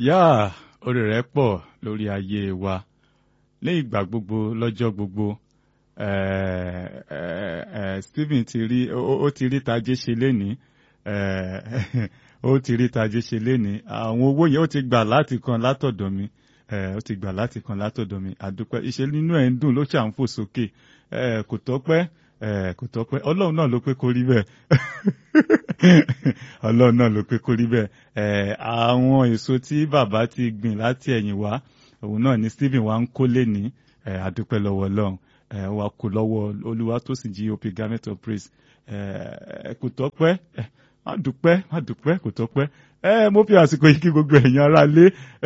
yá orí rẹ̀ pọ̀ lórí ayé wa ní ìgbà gbogbo lọ́jọ́ gbogbo eh, eh, eh, Stephen ti rí ó ó ti rí tajé ṣe lénìí eh, ó ti rí tajé ṣe lénìí àwọn owó yẹn ó ti gbà láti kan látọ̀dọ̀ mi eh, ó ti gbà láti kan látọ̀dọ̀ mi àdúpẹ́ iṣẹ́ nínú ẹ̀ ń dùn ló ṣà ń fò sókè eh, kò tọ́pẹ́ eh, kò tọ́pẹ́ ọlọ́run náà ló pé kó rí bẹ́ẹ̀ ọlọ́run náà ló pé kó rí bẹ́ẹ̀ eh, àwọn èso tí bàbá ti gbìn láti ẹ̀yìn wá òun náà ni Stephen wa ń kó lé ní eh, àdúpẹ́ lọ́wọ́ ọlọ́run eh, wa kò lọ́wọ́ olúwa tó sì jí op garment of praise eh, kò tọ́pẹ́ eh, má dúpẹ́ má dúpẹ́ kò tọ́pẹ́ ẹ mo fi àsìkò yìí kí gbogbo ẹ̀yin ará lé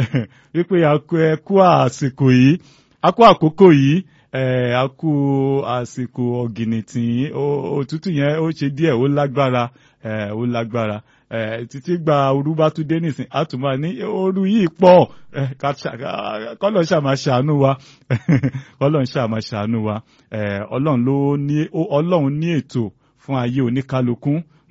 wípé ẹ kú àsìkò yìí a kú àkókò yìí ẹ a kú àsìkò ọ̀gìnìtì òtútù yẹn ó ṣe díẹ̀ ó lágbára ẹ ó lágbára ẹ títí gba òru bá tún dé nísìn a tún máa ní òru yìí pọ̀ ẹ kọ́lọ̀ ṣàmà ṣàánú wa kọ́lọ̀ ṣàmà ṣàánú wa ẹ ọlọ́run ló ní ọlọ́run ní ètò fún ayé oníkálukú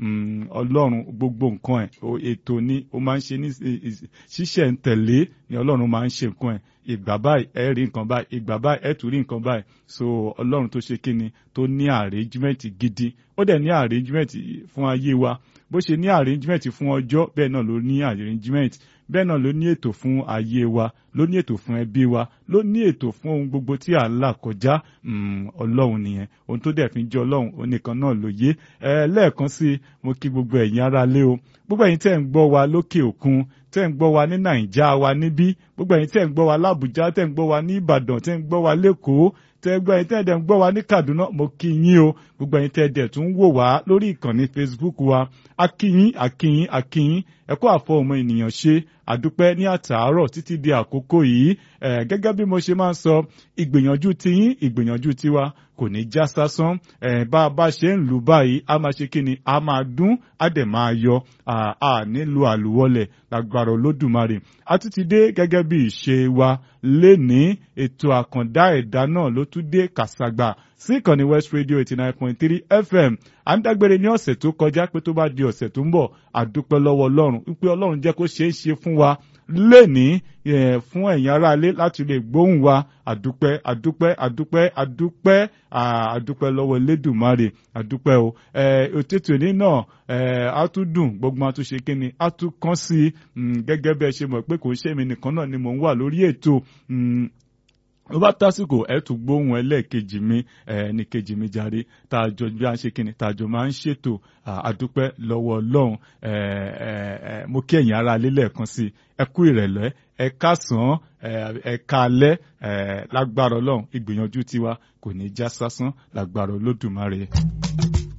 ọlọ́run gbogbo nǹkan ẹ̀ ètò ni ó máa ń ṣe ní ṣíṣẹ̀ ń tẹ̀lé ni ọlọ́run máa ń ṣe nǹkan ẹ̀ ìgbà báyìí ẹ rí nǹkan báyìí ìgbà báyìí ẹ tún rí nǹkan báyìí so ọlọ́run tó ṣe kíni tó ní arrangement gidi ó dẹ̀ ní arrangement fún ayé wa bó ṣe ní arrangement fún ọjọ́ bẹ́ẹ̀ náà ló ní arrangement bẹ́ẹ̀ náà ló ní ètò fún ayé wa ló ní ètò fún ẹbí wa ló ní ètò fún ohun gbogbo tí à ń là kọjá ọlọ́run nìyẹn ohun tó dẹ̀ fi ń jẹ́ ọlọ́run onìkan náà ló yé ẹ lẹ́ẹ̀kan sí i mo kí gbogbo ẹ̀yin ará lé o gbogbo ẹ̀yin tẹ́ ń gbọ́ wa lókè òkun tẹ́ ń gbọ́ wa ní nàìjà wa níbí gbogbo ẹ̀yin tẹ́ ń gbọ́ wa lábùjá tẹ́ ń gbọ́ wa ní ìbàdàn tẹ́ ń gbọ́ wa lẹ́kọ̀ọ́ tẹ́ gbọ́ ẹ̀yin tẹ́ dẹ̀ ń gbọ́ wa ní kaduna mo kí yín o gbogbo ẹ̀yin tẹ́ dẹ̀ tún wò wá lórí ìkànnì facebook wa akíyín akíyín akíyín ẹ kú àfọ ọmọ ènìyàn ṣe àdúpẹ́ ní àtàárọ̀ títí di àkókò yìí gẹ́gẹ́ bí mo ṣe máa ń sọ ìgbìyànjú tiyín ìgbìyànjú tiwa kò ní já sásán bá a bá ṣe ń lù báyìí a máa ṣe kíni a máa dún a dẹ̀ máa yọ a nílò àlùwọlẹ̀ lágbára olódùmarè a tún ti dé gẹ́gẹ́ bí ìṣe wa lénìí ètò àkàndá ẹ̀dá náà ló tún dé kàṣàgbà sí ìkànnì West Radio eighty nine point three FM à ń dágbére ní ọ̀sẹ̀ tó kọjá pé tó bá di ọ̀sẹ̀ tó ń bọ̀ àdúpẹ́ lọ́wọ́ Ọlọ́run wípé Ọlọ́run jẹ́ kó ṣeé ṣe fún wa lénìí fún ẹ̀yin aráalé láti lè gbóhùn wa àdúpẹ́ àdúpẹ́ àdúpẹ́ àdúpẹ́ àdúpẹ́ lọ́wọ́ Elédùmarè àdúpẹ́ o òtítù ní náà á tún dùn gbogbo àtún ṣe kíni á tún kán sí i gẹ́gẹ́ bí ẹ ṣe mọ̀ pé kò ń ṣe èmi nìkan náà ni mò ń wà lórí ètò ó bá tásìkò ẹ tún gbóhùn ẹlẹ́ẹ̀kejì mi ní kejì mi jáde tààjọ bí a ń ṣe kíni tààjọ máa ń ṣètò àdúpẹ́ lọ́wọ́ ọlọ́run mo kí ẹ̀yin ará alẹ́ lẹ́ẹ̀kan sí ẹ kú ìrẹ̀lẹ́ ẹ káàsán ẹ káalẹ́ lágbára ọlọ́run ìgbìyànjú tiwa kò ní já sásán lágbára olódùmarè.